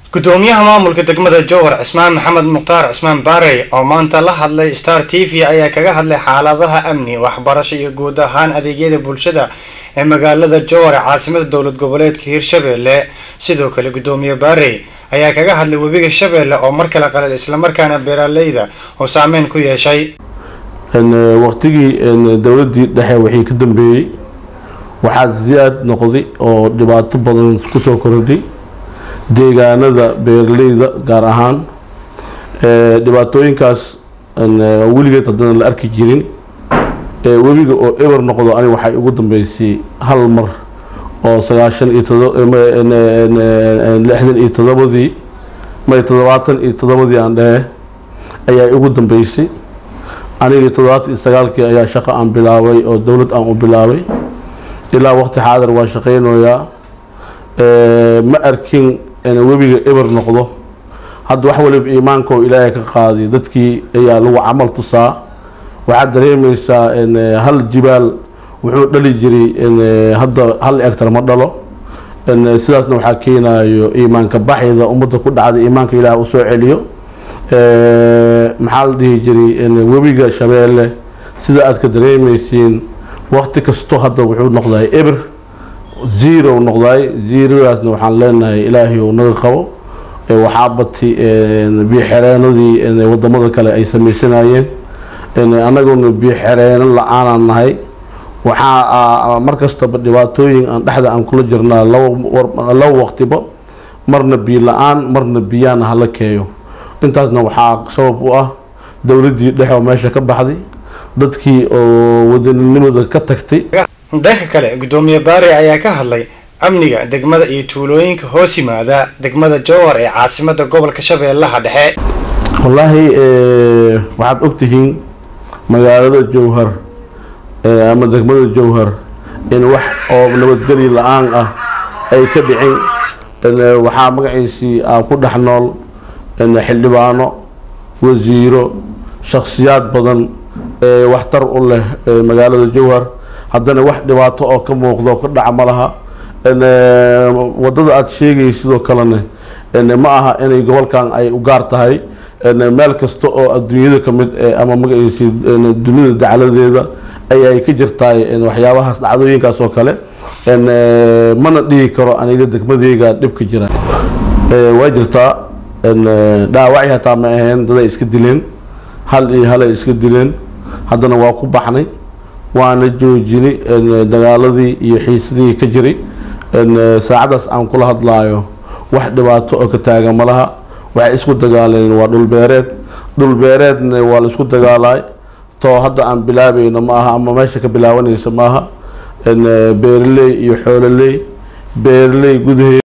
gudoomiyaha maamulka degmada jowhar cismaan maxamed mukhtaar cismaan baarey oo maanta la hadlay star t v ayaa kaga hadlay xaaladaha amni waxbarasho iyo guud ahaan adeegyada bulshada ee magaalada jowhar ee caasimada dowlad goboleedka hirshabelle sidoo kale gudoomiye baarey ayaa kaga hadlay webiga shabeelle oo mar kale qalal islamarkaana beeraleyda oo saameyn ku yeeshay waqtigii dowladii dhexe wixii ka dambeeyey waxaa si-aad noqday oo dhibaato badan kusoo kordhay deegaanada beeraleyda gaar ahaan dhibaatooyinkaas weligeed haddana la arki jirin webiga oo eber noqdo aniga waxay ugu dambeysay hal mar oo sagaashan iyo todolixdan iyo todobadii may toddobaatan iyo toddobadii aan dhehe ayaa ugu dambeysay anigii toddobaatan iyo sagaalkii ayaa shaqo aan bilaabay oo dowlad aan u bilaabay ilaa waqti xaadir waan shaqeynayaa ma arkin webiga eber noqdo hadda wax waliba iimaanka oo ilaahay ka qaaday dadkii ayaa lagu camal tusaa waxaad dareemeysaa hal jibaal wuxuu dhali jiray hadda hal egtar ma dhalo sidaasna waxaa keenayo iimaanka baxyda ummadda ku dhacday iimaanka ilaah u soo celiyo maxaa la dhihi jiray webiga shabeelle sida aad ka dareemeysiin waqti kasto hadda wuxuu noqday eber zero noqday zeradaasna waxaan leenahay ilaahay uu naga qabo waxaa batay biyoxereenadii wadamada kale ay sameysanayeen annaguna biyoxereeno la-aanaan nahay waxaa markastaba dhibaatooyin aan dhexda aan kula jirnaa laba waqtiba marna biyo la-aan marna biyaana hala keeyo intaasna waxaa sabab u ah dowladii dhexe oo meesha ka baxday dadkii oo wadaninimada ka tagtay dhanka kale gudoomiye baare ayaa ka hadlay amniga degmada iyo tuulooyinka hoos yimaada degmada jowhar ee caasimada gobolka shabeellaha dhexe wallaahi waxaad ogtihiin magaalada jowhar ama degmada jowhar in wax oo nabadgeli la-aan ah ay ka dhicin waxaa magaciisii ku dhex nool xildhibaano wasiiro shakhsiyaad badan ee waxtar u leh magaalada jowhar haddana wax dhibaato oo ka muuqdo ka dhaca ma laha wadada aada sheegay sidoo kalena ma aha inay gobolkan ay u gaar tahay meel kasta oo adduunyada ka mid ama magaciisi dunida dacladeeda ayay ka jirtaay waxyaabahaas dhacdooyinkaas oo kale mana dhihi karo aniga degmadeyga dhibka jira waa jirtaa dhaawacii hataa ma ahayn daday iska dileen hal iyo halay iska dileen haddana waa ku baxnay waana joojinay dagaaladii iyo xiisadii ka jiray saacadaas aan kula hadlaayo wax dhibaato oo ka taagan malaha waxay isku dagaaleen waa dhulbeereed dhulbeereedna waa la isku dagaalaay too hadda aan bilaabayno ma aha ama meesha ka bilaabanaysa maaha beeraley iyo xoololey beeraley gudaheed